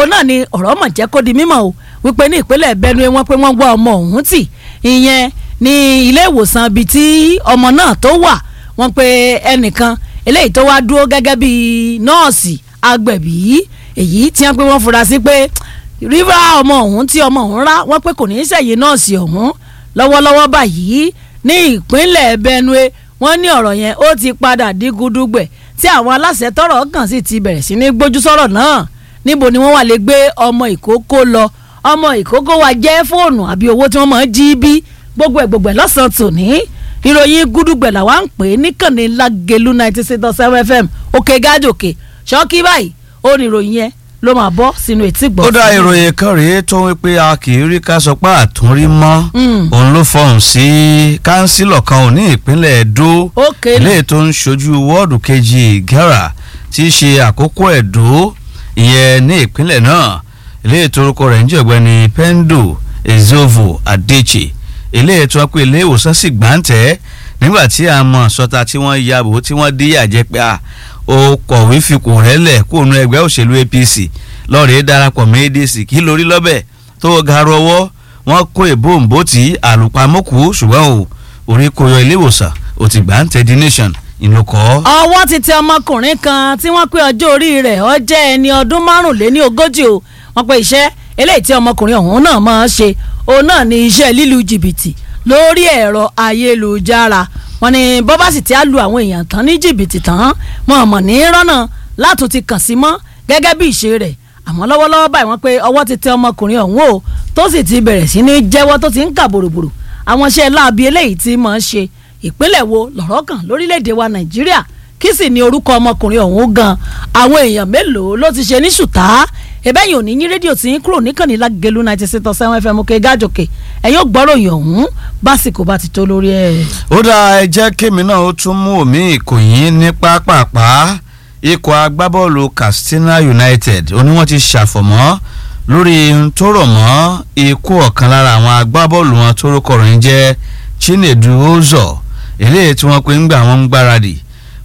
òun náà ni ọ̀rọ̀ mọ̀ jẹ́ kó di mímọ̀ o wípé ní ìpínlẹ̀ Benue wọ́n pé wọ́n gbọ́ ọmọ ọ̀hún tì ìyẹn ní ilé ìwòsàn ibi tí ọmọ náà tó wà wọ́n pé ẹnìkan eléyìí tó wá dúró gẹ́gẹ́ bí nọ́ọ̀sì agbẹ̀bí èyí tí wọ́n pé wọ́n fura sí pé rírá ọmọ ọ̀hún tí ọmọ ọ̀hún rá wọ́n pé kò ní í ṣẹ̀yìn nọ́ọ̀sì ọ̀hún lọ́wọ́lọ́wọ́ báyìí ní ìpínlẹ̀ Benue wọ́n ní ọ̀rọ̀ yẹn ó ti padà di gudugbẹ̀ tí àwọn aláṣẹ tọ́rọ̀ kàn sí ti bẹ̀rẹ̀ sí ní gbójú sọ̀rọ̀ náà níbo ni wọ́n wà lè gbé ọmọ ìkókó lọ ọmọ ìkókó wa jẹ́ fóònù àbí owó tí wọ́n máa ń jí bí gbogbo ẹ̀ gbogbo ẹ̀ lọ́sàn-án tòní ìròyìn gudugbẹ̀ làwa ń pè é níkànnì Lágelú ninety six dot seven fm òkè gájòkè ṣọ́ọ́kì báyìí ó ní ìròyìn yẹn ló máa bọ́ sínú etí gbọ́. ó dá ìròyìn kan rèé tó ń pé a kì í rí ká sọ pé àtúnrí mọ́ òun ló fọhùn sí kánsílọ̀ kan ò ní ìpínlẹ̀ Ẹdó ilé tó ń ṣojú wọ́ọ̀dù kejì Ìgẹ́rà tí í ṣe àkókò Ẹdó ìyẹn ní ìpínlẹ̀ náà ilé ìtorúkọ rẹ̀ ń jẹ́ ọ̀gbẹ́ni Pendo Ezovo Adeche ilé ètò ọkọ ilé ìwòsàn sì gbàǹtẹ́ nígbà tí a mọ̀ sọta tí wọ́n ya bò tí wọ́n díyà jẹ́ pé a ó kọ̀wé fipò rẹ̀ lẹ̀ kó nu ẹgbẹ́ òṣèlú APC lọ́ọ̀rẹ́ darapọ̀ mọ́ ADC kí lórí lọ́bẹ̀ tó ga rọwọ́ wọ́n kó ìbòǹbò tí àlùpàmọ́kù ṣùgbọ́n o orí kò yọ ilé ìwòsàn ò ti gbàǹtẹ́ the nation ìlúkọ́. ọwọ́ ti tẹ ọmọkùnrin kan tí wọ́n pé ọjọ́ orí rẹ̀ ó jẹ́ ẹni ọdún márùnléní ogójì o wọ́n pe iṣẹ́ eléyìí tí ọmọkùnrin ọ̀hún náà máa ń ṣe òun náà ni iṣẹ́ lílu jìbìtì lórí ẹ̀rọ ayélujára wọ́n ní bọ́bá sì ti á lu àwọn èèyàn tán ní jìbìtì tán wọn mọ̀ ní rọ́nà látún ti kàn sí mọ́ gẹ́gẹ́ bí ìṣe rẹ̀ àmọ́ lọ́wọ́lọ́wọ́ báyìí wọ́n pé ọwọ́ ti tẹ ọmọkùnrin ọ̀hún o tó sì ti bẹ̀rẹ̀ sí ní jẹ́wọ́ tó ti ń kà bòròbòrò àwọn iṣẹ́ láabi eléyìí tí mọ̀ ń ṣe ìpínlẹ̀ wo lọ̀rọ̀ kan lórílẹ̀‐èdè wa nàìjíríà kí sì ni orúkọ ọmọkùnrin ọ̀hún gan àwọn èèyàn mélòó ló ti ṣe ní ṣùtá ẹbẹ́yìn òní yín rédíò tí ń kúrò níkànnì Lágelú ninety six point seven fm òkè gájòkè ẹ yóò gbọ́ròyìn ọ̀hún básìkò bá ti tó lórí ẹ̀. ó dáa ẹ jẹ́ kémi náà ó tún mú omi ìkòyín ní pápápá ikọ̀ agbábọ́ọ̀lù Katsina United ó ní wọ́n ti ṣàfọ̀mọ́ lórí tó rọ̀ mọ́ ikú ọ̀kan lára àwọn agbábọ́ọ̀lù wọn tó rúkọ rẹ̀ ń jẹ́ Chinedu Ozo eléyìí tí wọ́n pe ń gbà wọ́n ń gbáradì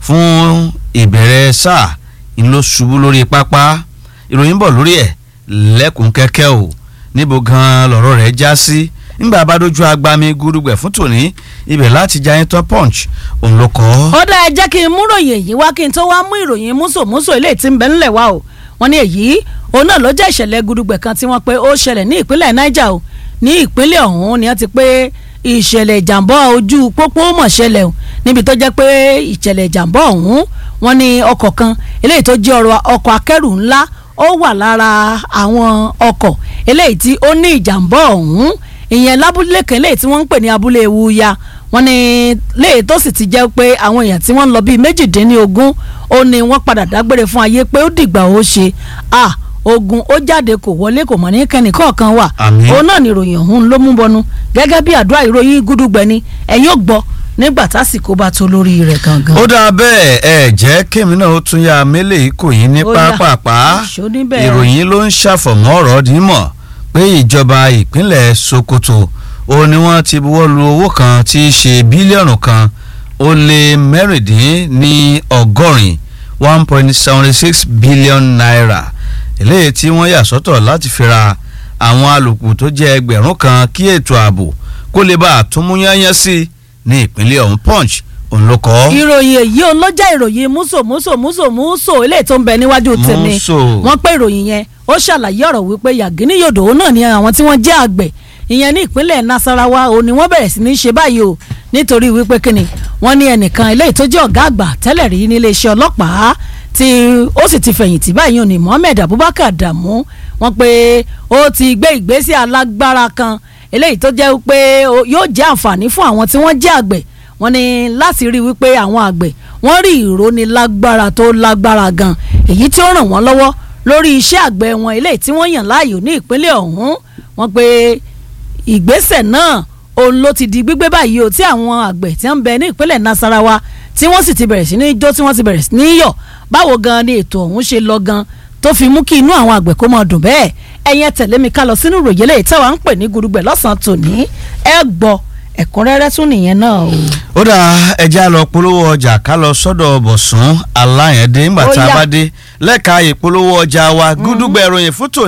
fún ìbẹ̀rẹ̀ sáà ìlú ṣubú lórí pápá ìròyìn bọ̀ lórí ẹ̀ lẹ́kùn kẹ́kẹ́ o níbo gan-an lọ̀rọ̀ rẹ̀ já sí nígbà bá dojú agbami gúdúgbẹ̀ fún tòní ibẹ̀ láti jayín tán punch òun ló kọ́. ó dá ẹ jẹ́ kí n mú ròyìn èyí wá kí n tó wá mú ìròyìn músòmúsò eléyìí tí ń bẹ ńlẹ̀ wá o wọ́n ní èyí òun náà ló jẹ́ ìṣẹ̀lẹ̀ gúdúgbẹ̀ kan tí wọ́n pé ó ṣẹlẹ̀ ní ìpínlẹ̀ Niger o ní ìpínlẹ̀ ọ̀hún ni wọ́n ti pé ìṣẹ̀lẹ̀ ìjàmbá ojú pópó mọ̀ ṣẹlẹ̀ o níbi tó jẹ́ pé ìṣẹ̀lẹ̀ ìjàmbá ọ̀hún wọ́n ní ọkọ̀ kan eléyìí tó jẹ́ ọkọ̀ akẹ́rù ńlá ó wà lára àwọn ọkọ̀ eléyìí tí ó ní ìjàmbá ọ̀hún ìyẹn lábúlé kan eléyìí tí wọ́n ń pè ní abúlé ewuya wọ́n ní léyìí tó sì ti jẹ́ pé àwọn èèyàn tí wọ́n ń lọ bíi méjìdínlógún ó ní wọ́n padà dágbére fún ayé pé ó dìgbà ó ṣe à ogun ó jáde kò wọlé kò mọ̀ ní kẹ́ni kọ̀ọ̀kan wà òun náà ni ìròyìn ọ̀hún ló mú bọnu gẹ́gẹ́ bí àdúrà ìròyìn gúdúgbẹ́ni ẹ̀yin ò gbọ́ nígbà tásìkò bá tó lórí rẹ̀ gangan. ó dáa bẹ́ẹ̀ ẹ jẹ́ kémi náà ó tún ya mélèé ikú yín ní pápápá ìròyìn ló ń ṣàfọ̀mọ́ ọ̀rọ̀ dímọ̀ pé ìjọba ìpínlẹ̀ Sokoto ó ní wọ́n ti buwọ́ lu owó kan tí í ṣe bílíọ̀nù kan ó lé mẹ́rìndín ní ọgọ́rin one point seventy six billion naira eléyìí tí wọ́n yà sọ́tọ̀ láti fi ra àwọn alùpùpù tó jẹ́ ẹgbẹ̀rún kan kí ètò ààbò kó lè bá àtúnmúyányán sí i ní ìpínlẹ̀ ọ̀hún punch òun ló kọ́. ìròyìn èyí òun ló jẹ́ ìròyìn múso múso múso múso eléyìí tó ń bẹ níwájú tèmi wọ́n pé ìròyìn yẹn ó ṣàlàyé ọ̀rọ̀ wípé yàgínní yòdò òun náà ni àwọn tí wọ́n jẹ́ àgbẹ̀ ìyẹn ní ìpínlẹ̀ nasarawa òun ni wọ́n bẹ̀rẹ̀ sí ní ṣe báyìí o nítorí wípé kíni wọ́n ní ẹnìkan eléyìí tó jẹ́ ọ̀gá àgbà tẹ́lẹ̀ rí nílé iṣẹ́ ọlọ́pàá tí ó sì ti fẹ̀yìntì báyìí òní Mohammed Abubakar Adamu wọ́n pé ó ti gbé ìgbésẹ̀ alágbára kan eléyìí tó jẹ́ pé yóò jẹ́ àǹfààní fún àwọn tí wọ́n jẹ́ àgbẹ̀ wọ́n ní láti rí wípé àwọn àgbẹ̀ wọ́n rí ìrónilágbára tó lágbára gan èyí tí ó ràn wọ́n lọ́wọ́ lórí iṣẹ́ àgbẹ̀ wọn eléyìí tí wọ́n yàn láàyò ní ìpínlẹ̀ ọ̀hún wọ́n pé ìgbésẹ̀ náà òun ló ti di gbígbé báyìí o tí àwọn àgbẹ̀ tí ń bẹ ní ìpínlẹ̀ Nasarawa tí wọ́n sì ti bẹ̀rẹ̀ sí ní jó tí wọ́n ti bẹ̀rẹ̀ sí ní yọ̀ báwo gan ni ètò ọ̀hún ṣe lọ gan tó fi mú kí inú àwọn àgbẹ̀ kó máa dùn bẹ́ẹ̀ ẹ̀yin tẹ̀lé mi ká lọ sínú ìròyìn eléyìí táwa ń pè ní gudugbẹ̀ lọ́sàn-án tòní ẹ gbọ́ ẹ̀kúnrẹ́rẹ́ tún nìyẹn náà o. ó dà ẹja lọ polówó ọjà ká lọ sọ́dọ̀ bọ̀sùn aláyẹ̀dé ńgbà tá a bá dé lẹ́ka ìpolówó ọjà wa gúdúgbẹ̀ ìròyìn fún tòní.